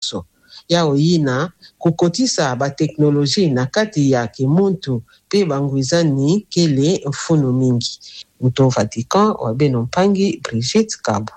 so ya oyina kokotisa bateknolozi na kati ya kimuntu mpe bangwizani kele mfunu mingi mto vatican wabeno mpangi brigitte kabo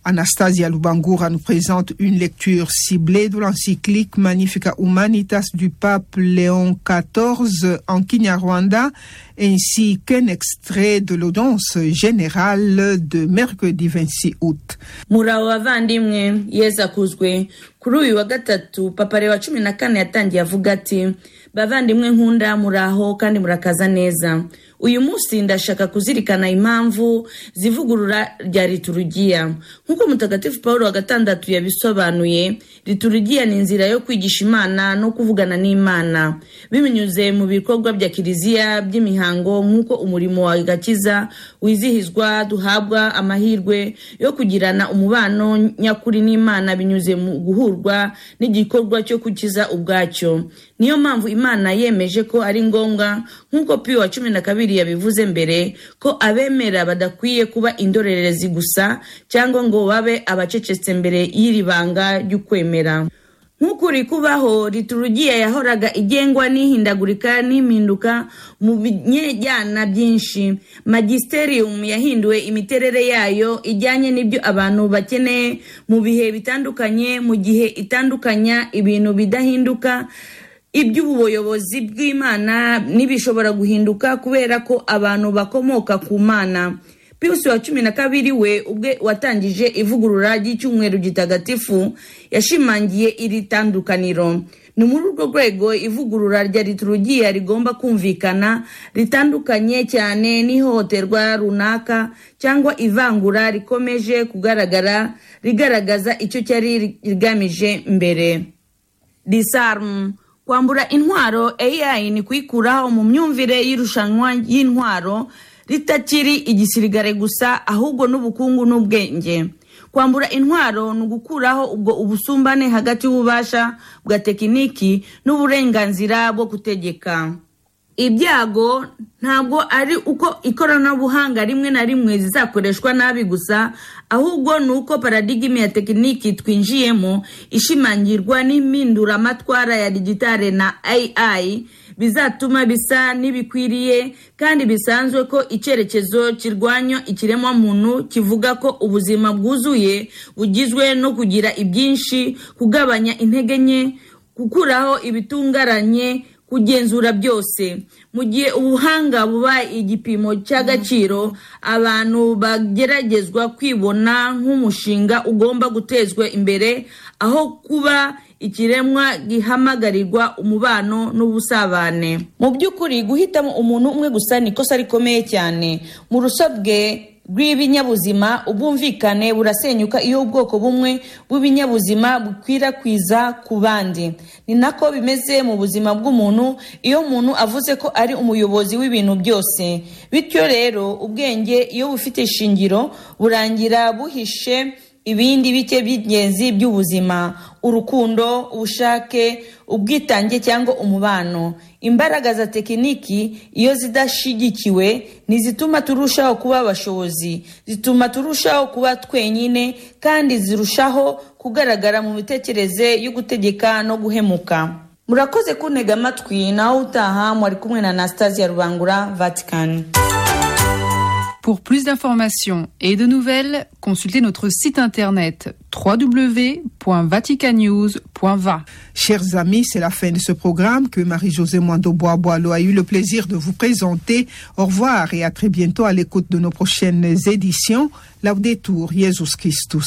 Anastasia Lubangoura nous présente une lecture ciblée de l'encyclique Magnifica Humanitas du pape Léon XIV en Kinyarwanda, ainsi qu'un extrait de l'audience générale de mercredi 26 août. muraho bavandimwe yeza akuzwe kuri uyu wa gatatu papa reba cumi na kane yatangiye avuga ati bavandimwe nkunda muraho kandi murakaza neza uyu munsi ndashaka kuzirikana impamvu zivugurura rya liturugiya nk'uko mutagatifu paul wa gatandatu yabisobanuye liturugiya ni inzira yo kwigisha imana no kuvugana n'imana bibinyuze mu bikorwa bya kiliziya by'imihango nk'uko umurimo wa gakiza wizihizwa duhabwa amahirwe yo kugirana umubano nyakuri n'imana binyuze mu guhurwa n'igikorwa cyo gukiza ubwacyo niyo mpamvu imana yemeje ko ari ngombwa nk'uko piyo wa cumi na kabiri yabivuze mbere ko abemera badakwiye kuba indorerezi gusa cyangwa ngo babe abacecetse mbere y'iri banga ry'ukwemera nk'ukuri kubaho liturugiya yahoraga igengwa n'ihindagurika n'impinduka mu binyejyana byinshi magisterium yahinduwe imiterere yayo ijyanye n'ibyo abantu bakeneye mu bihe bitandukanye mu gihe itandukanya ibintu bidahinduka iby'ubuyobozi bw'imana n'ibishobora guhinduka kubera ko abantu bakomoka ku mana piusi wa cumi na kabiri we ubwe watangije ivugurura ry'icyumweru gitagatifu yashimangiye iri tandukaniro ni muri urwo rwego ivugurura rya liturugiya rigomba kumvikana ritandukanye cyane n'ihohoterwa runaka cyangwa ivangura rikomeje kugaragara rigaragaza icyo cyari rigamije mbere risarumu kwambura intwaro AI ni kuyikuraho mu myumvire y'irushanwa y'intwaro ritakiri igisirikare gusa ahubwo n'ubukungu n'ubwenge kwambura intwaro ni ugukuraho ubwo ubusumbane hagati y'ububasha bwa tekiniki n'uburenganzira bwo gutegeka ibyago ntabwo ari uko ikoranabuhanga rimwe na rimwe zizakoreshwa nabi gusa ahubwo ni uko paradigime ya tekiniki twinjiyemo ishimangirwa n'impinduramatwara ya digitale na ai bizatuma bisa n'ibikwiriye kandi bisanzwe ko icyerekezo kirwanya ikiremwamuntu kivuga ko ubuzima bwuzuye bugizwe no kugira ibyinshi kugabanya intege nke gukuraho ibitungaranye kugenzura byose mu gihe ubuhanga buba igipimo cy'agaciro abantu bageragezwa kwibona nk'umushinga ugomba gutezwa imbere aho kuba ikiremwa gihamagarirwa umubano n'ubusabane mu by'ukuri guhitamo umuntu umwe gusa ni ikosa rikomeye cyane mu rusobwe rw'ibinyabuzima ubwumvikane burasenyuka iyo ubwoko bumwe bw'ibinyabuzima bukwirakwiza ku bandi ni nako bimeze mu buzima bw'umuntu iyo umuntu avuze ko ari umuyobozi w'ibintu byose bityo rero ubwenge iyo bufite ishingiro burangira buhishe ibindi bike by'ingenzi by'ubuzima urukundo ubushake ubwitange cyangwa umubano imbaraga za tekiniki iyo zidashyigikiwe ntizituma turushaho kuba abashobozi zituma turushaho kuba twenyine kandi zirushaho kugaragara mu mitekerereze yo gutegeka no guhemuka murakoze kuntega amatwi nawe utaha mwari kumwe na anastasia rubangura vatikani Pour plus d'informations et de nouvelles, consultez notre site internet www.vaticanews.va. Chers amis, c'est la fin de ce programme que Marie-Josée Mondo Boiboalo a eu le plaisir de vous présenter. Au revoir et à très bientôt à l'écoute de nos prochaines éditions. Laudetur Jesus Christus.